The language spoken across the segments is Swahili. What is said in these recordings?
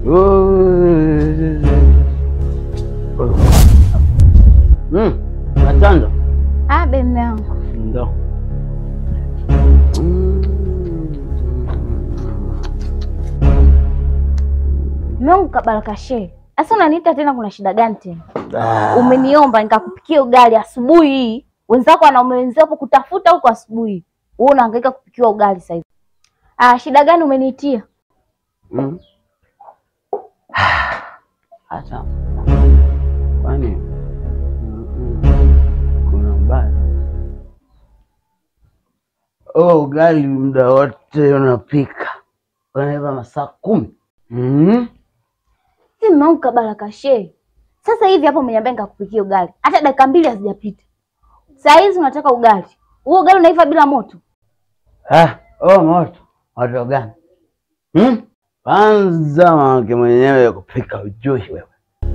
Mm, Matanda. Abe mme wangu. Ndo. Mme wangu kabaraka shehe. Sasa unaniita tena kuna shida gani tena? Ah. Umeniomba nikakupikia ugali asubuhi hii. Wenzako wanaume wenzao hapo kutafuta huko asubuhi. Wewe unahangaika kupikiwa ugali sasa hivi. Ah, shida gani umeniitia? Mm. Hata kwani Mm-mm. kuna ubaya? Oh, ugali muda wote unapika, unaiva masaa kumi. Mm. Si mme wangu kabaraka shehe. Sasa hivi hapo umeniambia nikakupikia ugali. Hata dakika mbili hazijapita. Saa hizi unataka ugali. Huo ugali unaiva bila moto. Ah, oh, moto moto gani? Hmm? Kwanza mwanamke mwenyewe kupika ujui wewe.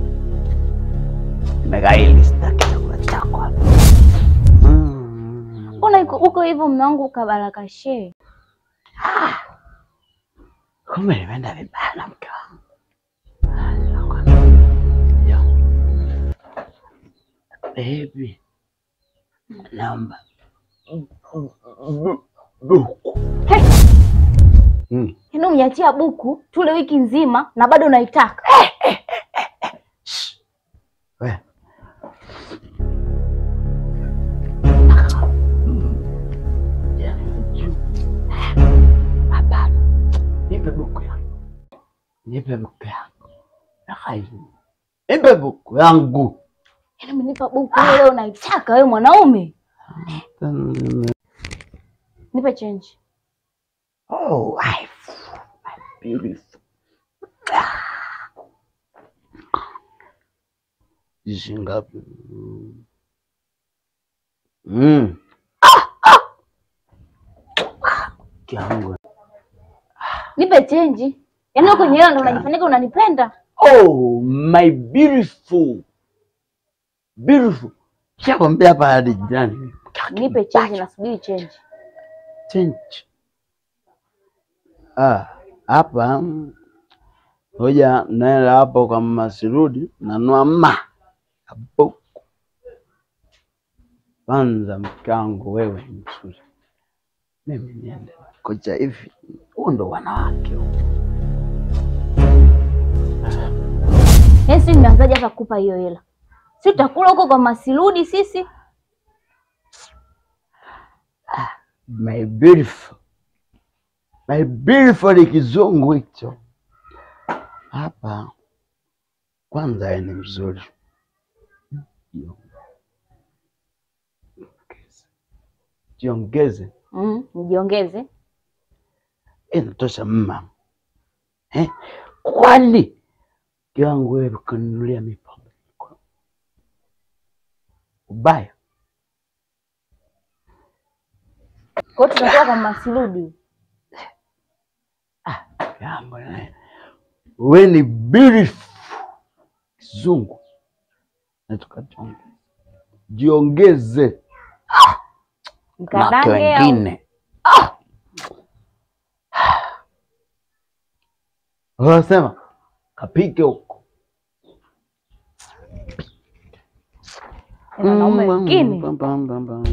Nimekaili sitaki chakula chako hapa. Mm. Mbona iko uko hivyo mme wangu kabaraka shehe? Kumbe nimeenda vibaya na mke wangu. Yo. Baby. Naomba. Buku. Hey! Mm. Yaani umeniachia buku tule wiki nzima na bado unaitaka. Shh. We. Ya, juu. Hapana. Nipe buku yangu. Nipe buku yangu. Nakai. Nipe buku yangu. Yaani umenipa buku wewe leo unaitaka wewe mwanaume. Nipe change. Oh, wife. My beautiful. Hizi ngapi? Mm. Kiangu. Nipe change. Yaani wewe kwenye hilo ndo unajifanyika unanipenda. Oh, my beautiful. Beautiful. Shakwambia hapa hadi jirani. Nipe change nasubiri change. Change. Ah, hapa hoja naenda hapo kwa mama Sirudi nanua ma hapo. Kwanza mke wangu wewe ni mzuri, mimi niende kocha hivi. Huo ndo wanawake huo. Yaani sisi nimeanzaje hata kukupa hiyo hela? Si tutakula huko kwa Masirudi sisi? My beautiful. My beautiful ni kizungu hicho. Hapa kwanza yeye ni mzuri. Jiongeze. Mm, nijiongeze. Inatosha mma. Eh? Kwani kiwangu wewe ukanunulia mipombe. Ubaya. Kwa hiyo tutakuwa kwa Masirudi. Jambo naye. Wewe ni beautiful. Kizungu. Na tukajiongeze. Jiongeze. Wanawake Mkadange au wengine. Ah! Wanasema kapike huko. Ni wanaume wengine. Bam, bam, bam, bam.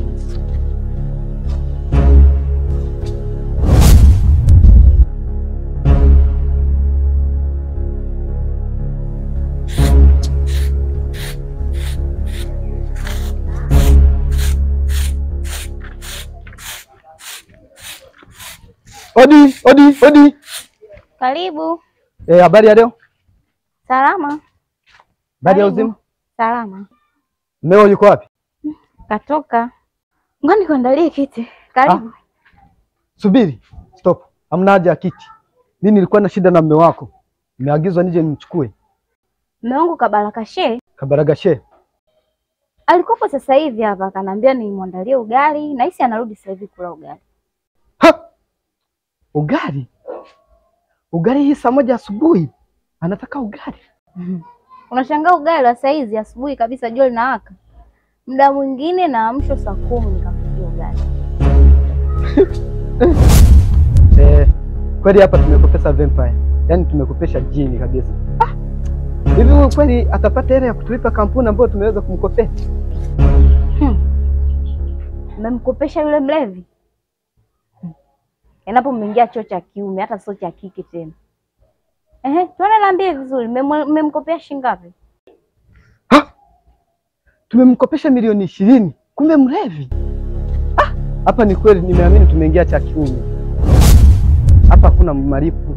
Odi, odi, odi. Karibu. Eh, habari ya leo? Salama. Habari ya Karibu. uzima? Salama. Mmeo yuko wapi? Katoka. Ngoja nikuandalie kiti. Karibu. Subiri. Stop. Hamna haja ya kiti. Mimi nilikuwa na shida na mme wako. Nimeagizwa nije nimchukue. Mume wangu Kabaraka Shehe Kabaragashe. alikuwepo sasa hivi hapa akaniambia nimwandalie ugali na hisi anarudi sasa hivi kula ugali. Ha! Ugali. Ugali hii saa moja asubuhi. Anataka ugali. Unashangaa ugali wa saa hizi asubuhi kabisa jua linawaka. Muda mwingine naamshwa saa kumi nikampikia ugali. Eh, kweli hapa tumekopesa vampire. yaani tumekopesha jini kabisa. Ah, hivi huyu kweli atapata hela ya kutulipa kampuni ambayo tumeweza kumkopea? Mmemkopesha yule mlevi? Hmm. Endapo mmeingia choo cha kiume, hata sio cha kike tena. Ehe, tuone, niambie vizuri, mmemwe- mmemkopea shilingi ngapi? Ha! Tumemkopesha milioni ishirini, kumbe mlevi. Ah, hapa ni kweli nimeamini tumeingia cha kiume. Hapa hakuna malipo.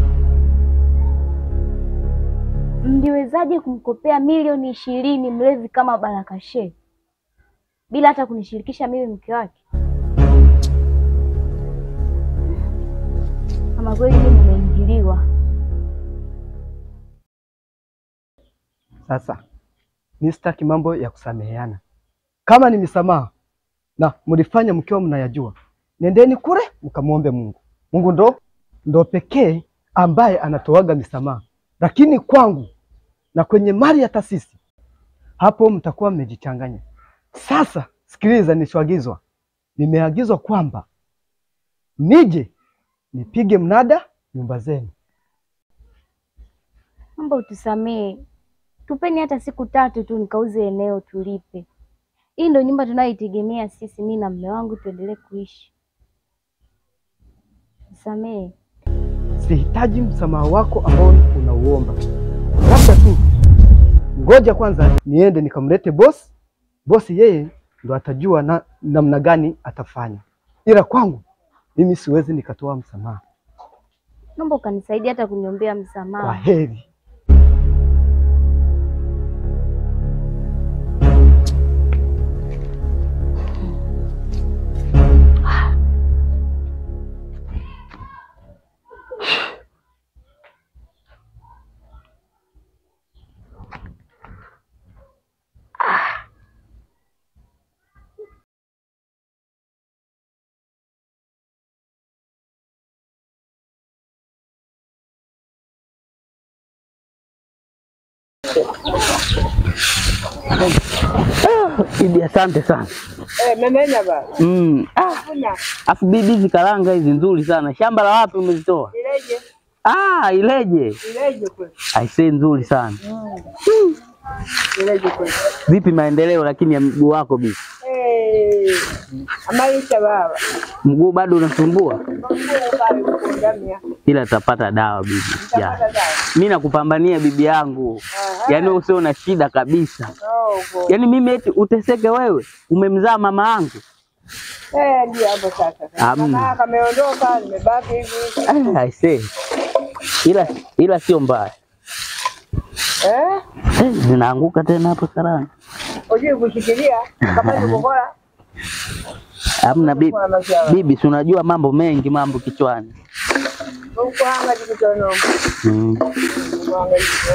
Mliwezaje kumkopea milioni ishirini mlevi kama Baraka Shee bila hata kunishirikisha mimi mke wake? Ama kweli mimi nimeingiliwa. Sasa mi sitaki mambo ya kusameheana. Kama ni misamaha na mlifanya mkiwa mnayajua, nendeni kule mkamwombe Mungu. Mungu ndo ndo pekee ambaye anatoaga misamaha, lakini kwangu na kwenye mali ya taasisi, hapo mtakuwa mmejichanganya. Sasa sikiliza, nilichoagizwa, nimeagizwa kwamba nije nipige mnada nyumba zenu. Naomba utusamee, tupeni hata siku tatu tu nikauze eneo tulipe. Hii ndio nyumba tunayoitegemea sisi, mimi na mume wangu tuendelee kuishi. Nisamee. Sihitaji msamaha wako ambao unauomba, labda tu ngoja kwanza niende nikamlete bosi. Bosi yeye ndo atajua na namna gani atafanya, ila kwangu mimi siwezi nikatoa msamaha. Naomba ukanisaidia hata kuniombea Kwa msamaha. heri. Bibi, asante sana. Eh, memenya ba. Mm. Ah, Kuna afu bibi, hizi karanga hizi nzuri sana. Shamba la wapi umezitoa? ileje, Ah, Ileje. ileje kweli. Aisee, nzuri sana. Ileje kweli. Vipi maendeleo lakini ya mguu wako bibi? Eh, amaisha baba. Mguu bado unasumbua? Mungu pale kukundamia. Ila tutapata dawa bibi. Ya. Tapata dawa. Mimi nakupambania bibi yangu. Aha. Yaani usio na shida kabisa. Oh, go. Yaani mimi eti uteseke wewe? Umemzaa mama yangu? Eh, ndio hapo sasa. Hamna. Mama kameondoka, nimebaki hivi. Ah, aisee. Ila ila sio mbaya. Eh? Eh, zinaanguka tena hapo karanga. Ujui kushikilia kama ni kukola. Hamna bibi. Kwa maziwa. Bibi, si unajua mambo mengi mambo kichwani. Huko hanga dikutono. Mm. Mwanga hiyo.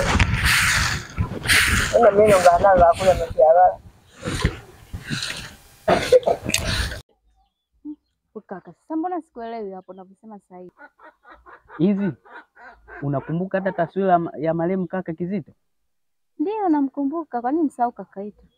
Ona mimi ngana za kula msiara. Kaka, sasa mbona sikuelewi hapo unavyosema sasa hivi? Hivi unakumbuka hata taswira ya marehemu kaka Kizito? Ndio namkumbuka, kwa nini msahau kaka yetu?